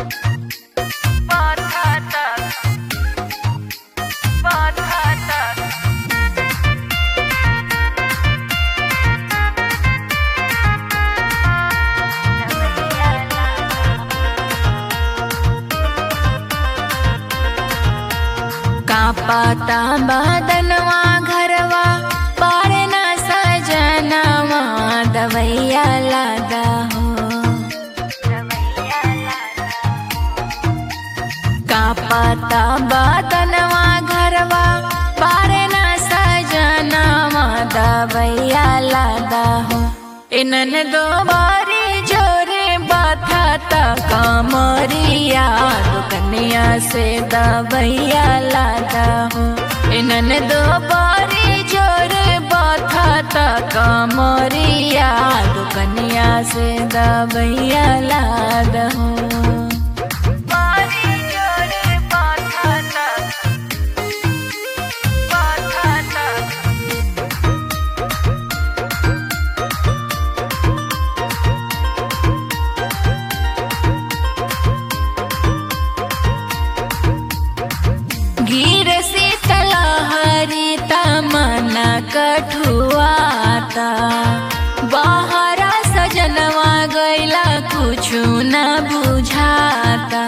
Batata. Batata. कापाता बदनवा घरवा पारे ना सजनवा दवैया लादा हो कापाता बदनवा घरवा पारे ना सजनवा दवैया लादा हो इनन दो बारी जोरे बाथाता कामरिया दुकनिया से दवैया लादा हो इनन दो बारी जोरे बाथाता कामरिया दुकनिया से दवैया लादा हो Bari jore batata. Batata. गिर से तलहरी तमना कठुआता बाहरा सजनवा गैला कुछु न बुझाता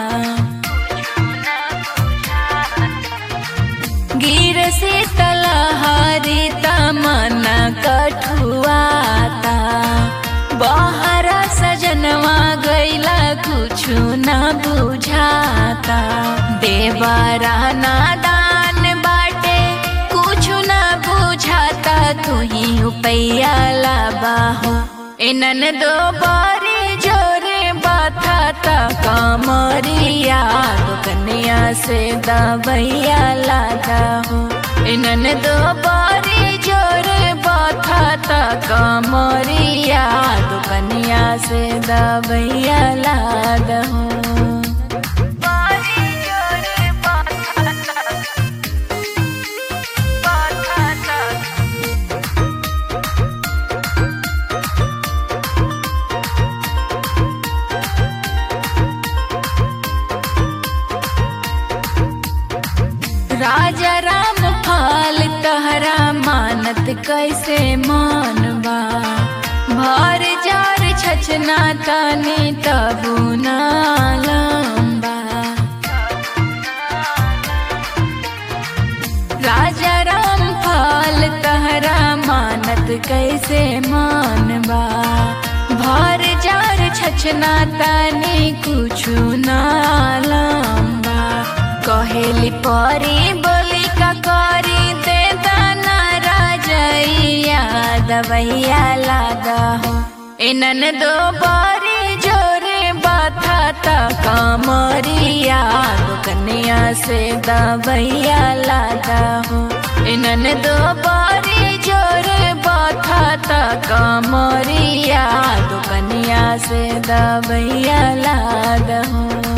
गिर से तलहरी तमना कठुआता बाहरा सजनवा गैला कुछु न बुझाता देवरा नादान बाटे कुछु न बुझाता तू ही उपैया लाबाहो इनन दो बारी जोरे बाथाता कामरिया दुकनिया से दबैया लादा हो इनन दो बारी जोरे बाथाता कामरिया दुकनिया से दबैया लादा हो Bari jore batata. Batata. राजा राम फाल तहरा मानत कैसे मानबा भर जार छचना तानी तबु ना लंबा राजा राम फाल तहरा मानत कैसे मानबा भर जार छचना तानी कुछु ना लंबा कहेली परी बोली का करी दे दाना राजैया दवैया लादा हो इनन दो बारी जोरे बाथाता कामरिया दुकनिया से दवैया लादा हो इनन दो बारी जोरे बाथाता कामरिया दुकनिया से दवैया लादा हो